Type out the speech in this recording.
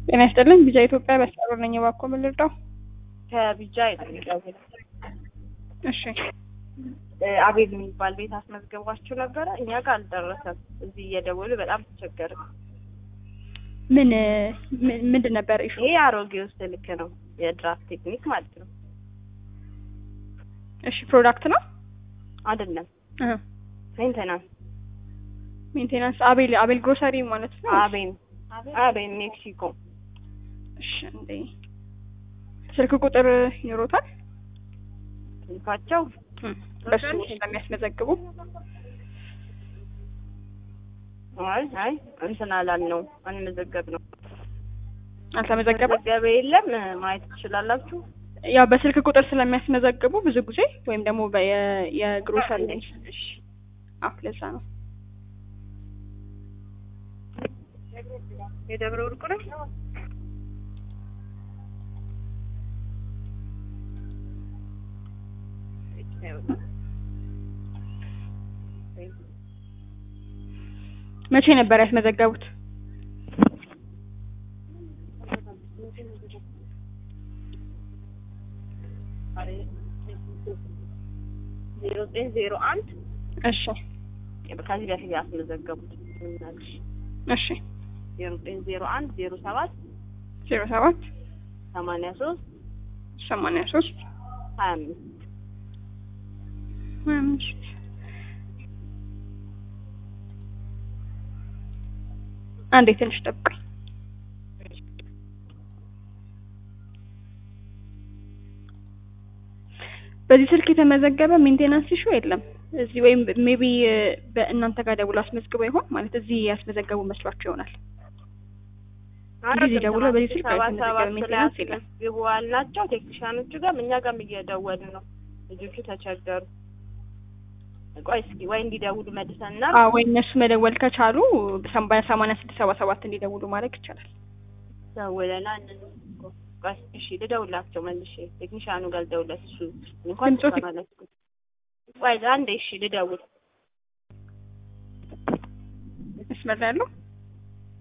ጤና ይስጥልኝ ቢጃ ኢትዮጵያ በስጠሩ ነኝ እባክዎ ምን ልርዳው? ከቢጃ አይደለም እሺ አቤል የሚባል ቤት አስመዝገባችሁ ነበረ። እኛ ጋር አልደረሰም። እዚህ እየደወሉ በጣም ተቸገር። ምን ምን- ምንድን ነበር ኢሹ? ይሄ አሮጌው ስልክ ነው፣ የድራፍት ቴክኒክ ማለት ነው። እሺ ፕሮዳክት ነው አይደለም እህ ሜንቴናንስ። ሜንቴናንስ አቤል አቤል ግሮሰሪ ማለት ነው። አቤን አቤን ሜክሲኮ። እሺ እንዴ ስልክ ቁጥር ይኖሮታል? ስልካቸው እም፣ በሱ ስለሚያስመዘግቡ አይ አይ እንትን አላልነው አንመዘገብ ነው አልተመዘገበም። መዘገበ የለም ማየት ትችላላችሁ። ያው በስልክ ቁጥር ስለሚያስመዘግቡ ብዙ ጊዜ ወይም ደግሞ በየ- የግሮሰሪ እሺ አዎ ለዛ ነው። የደብረ ወርቁ ነው። መቼ ነበር ያስመዘገቡት? ዜሮ ዘጠኝ ዜሮ አንድ እሺ ከዚህ በፊት ያስመዘገቡት እሺ ዜሮ ዘጠኝ ዜሮ አንድ ዜሮ ሰባት ዜሮ ሰባት ሰማንያ ሶስት ሰማንያ ሶስት ሀያ አምስት ሀያ አምስት አንዴ ትንሽ ጠብቀኝ። በዚህ ስልክ የተመዘገበ ሜንቴናንስ ኢሹ የለም። እዚህ ወይም ሜቢ በእናንተ ጋር ደውሎ አስመዝግበው ይሆን ማለት እዚህ ያስመዘገቡ መስሏቸው ይሆናል። እንግዲህ ደውሎ በዚህ ስልክ ሰባ የተመዘገበ ሰባት ሜንቴናንስ የለም። ግቡ አልናቸው። ቴክኒሻኖቹ ጋር እኛ ጋርም እየደወሉ ነው። ልጆቹ ተቸገሩ። ቆይ እስኪ ወይ እንዲደውሉ መልሰና አዎ ወይ እነሱ መደወል ከቻሉ በሰማንያ ስድስት ሰባ ሰባት እንዲደውሉ ማድረግ ይቻላል። ደውለናል። ቆይ እሺ ልደውላቸው መልሼ ቴክኒሻኑ ጋር ልደውለት እሱ እንኳን ድምፆት- ትሰማለች። ቆይ አንዴ እሺ ልደውል መስመር ላይ ያለው